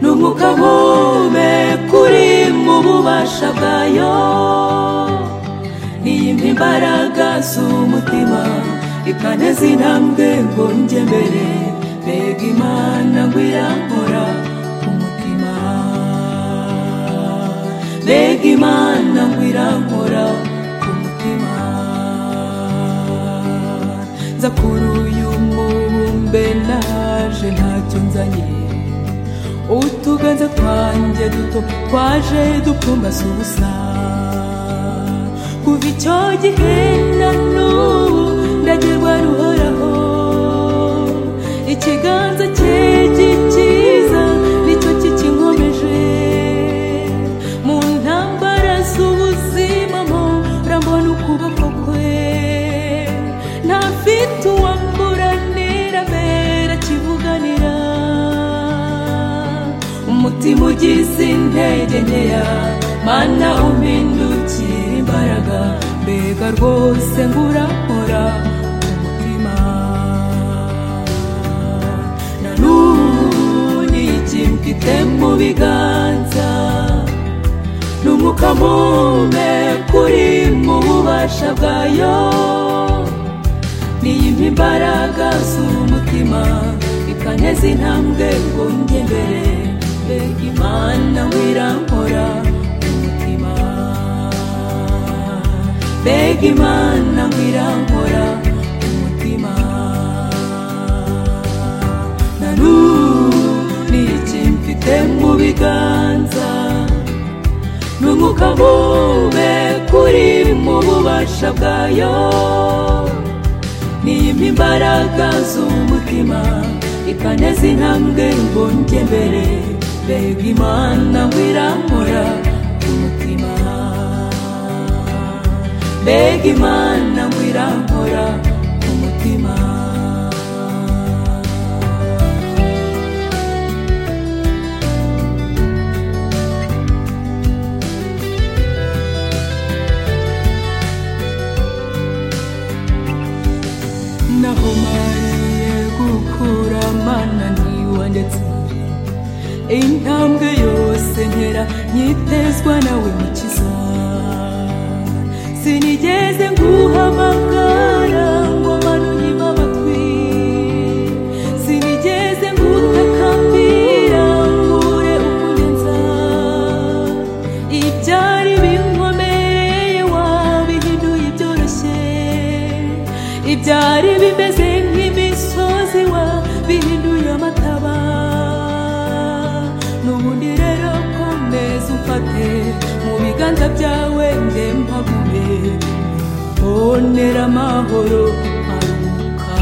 ni umwuka uhumeka uri mu bubasha bwayo iyi imbaraga z'umutima ikaneza intambwe ngo njye mbere mbega imana ngo irankora ku mutima mbega imana ngo irankora ku mutima nza kuri uyu mubumbe naje ntacyo nzanye utuganza twanjye duto twaje dupfumbase ubusa kuva icyo gihe na n'ubu ndagerwa ruhoraho ikiganza cye gikiza nicyo kikinkomeje mu ntambara z'ubuzima mo urambona ukuboko kwe ntafite uwamuranira mbere kivuganira umutima ugize intege nkeya mana umpindukira imbaraga mbega rwose ngo urakora umutima na n'ubu n'ikintu mfite mu biganza ni umwuka muhumeka uri mu bubasha bwayo niyimpa imbaraga z'umutima ikaneza intambwe ngo njye mbere mbega imana wirankora umutima mbega imana wirankora umutima na n'ubu ni iki mfite mu biganza ni umwuka muhumeka uri mu bubasha bwayo niyimpa imbaraga z'umutima ikaneza intambwe ngo njye mbere mbega imana ngo irankora umutima mbega imana ngo irankora umutima naho mariye gukura mana niwa ndetse intambwe yose nkera nyitezwa nawe mukiza sinigeze nguhamagara ngo abantu nyima amatwi sinigeze ngutakambira nkure ukunyenza ibyari binkomereye wabihinduye ibyoroshye ibyari bimeze nk'imisozi wabihinduye amataba n'ubundi rero komeza umfate mu biganza byawe nge mpagume bonera amahoro aruka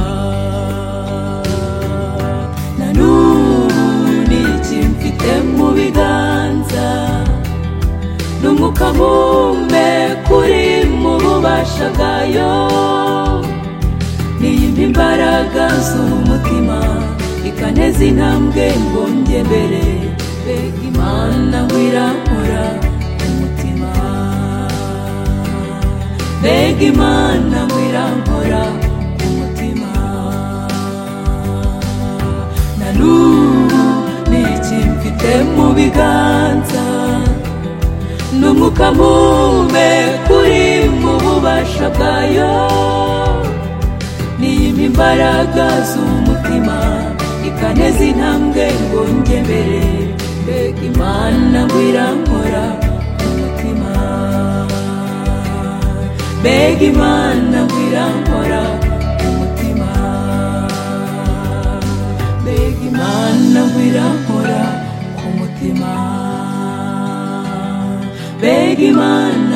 na n'ubu ni iki mfite mu biganza ni umwuka muhumeka uri mu bubasha bwayo niyimpa imbaraga z'umutima ikaneza intambwe ngo njye mbere mbega imana ngo irankora umutima mbega imana ngo irankora umutima na n'ubu ni iki mfite mu biganza ni umwuka muhumeka uri mu bubasha bwayo niyimpa imbaraga z'umutima ikaneza intambwe ngo njye mbere mbega imana ngo irankora umutima mbega imana ngo irankora umutima mbega imana ngo irankora ku mutima mbega imana